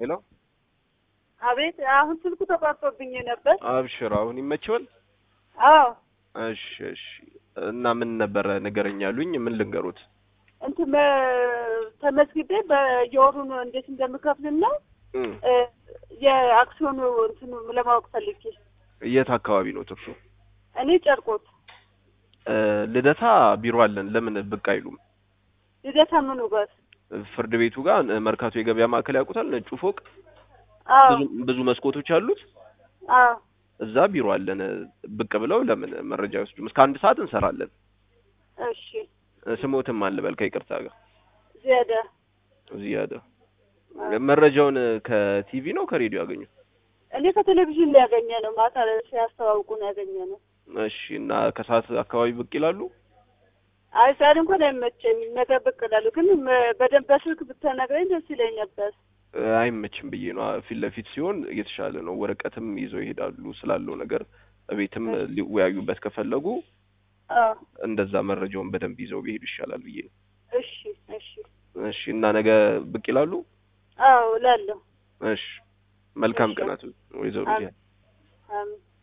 ሄሎ አቤት። አሁን ስልኩ ተቋርጦብኝ ነበር። አብሽር፣ አሁን ይመችዋል? አዎ እሺ እሺ። እና ምን ነበረ ንገረኝ ያሉኝ? ምን ልንገሩት? እንትን መ- ተመዝግቤ በየወሩ ነው እንዴት እንደምከፍልና እም፣ እ፣ የአክሲዮኑ እንትኑ ለማወቅ ፈልጌ የት አካባቢ ነው ትርሱ? እኔ ጨርቆት እ፣ ልደታ ቢሮ አለን። ለምን ብቅ አይሉም? ልደታ ምኑ ጋር? ፍርድ ቤቱ ጋር እ፣ መርካቶ የገበያ ማዕከል ያውቁታል? ነጩ ፎቅ አዎ ብዙ ብዙ መስኮቶች አሉት። አዎ እዛ ቢሮ አለን። ብቅ ብለው ለምን መረጃ ይወስዱም። እስከ አንድ ሰዓት እንሰራለን። እሺ። እ፣ ስሞትም አልበል ከይቅርታ ጋር ዚያዳ እዚህ ያደ መረጃውን ከቲቪ ነው ከሬዲዮ ያገኙ? እኔ ከቴሌቪዥን ላይ ያገኘ ነው። ማታ ላይ ሲያስተዋውቁ ነው ያገኘ ነው። እሺ። እና ከሰዓት አካባቢ ብቅ ይላሉ? አይ ዛሬ እንኳን አይመቸኝም። ነገ ብቅ እላለሁ። ግን መ- በደንብ በስልክ ብትነግረኝ ደስ ይለኝ ነበር። እ፣ አይመችም ብዬ ነው። ፊት ለፊት ሲሆን የተሻለ ነው። ወረቀትም ይዘው ይሄዳሉ ስላለው ነገር ቤትም ሊወያዩበት ከፈለጉ አዎ እንደዛ መረጃውን በደንብ ይዘው ቢሄዱ ይሻላል ብዬ ነው። እሺ እሺ። እሺ። እና ነገ ብቅ ይላሉ? አዎ እላለሁ። እሺ። መልካም እሺ። ቀናት ወይዘሮ አሜን። ዚያ አሜን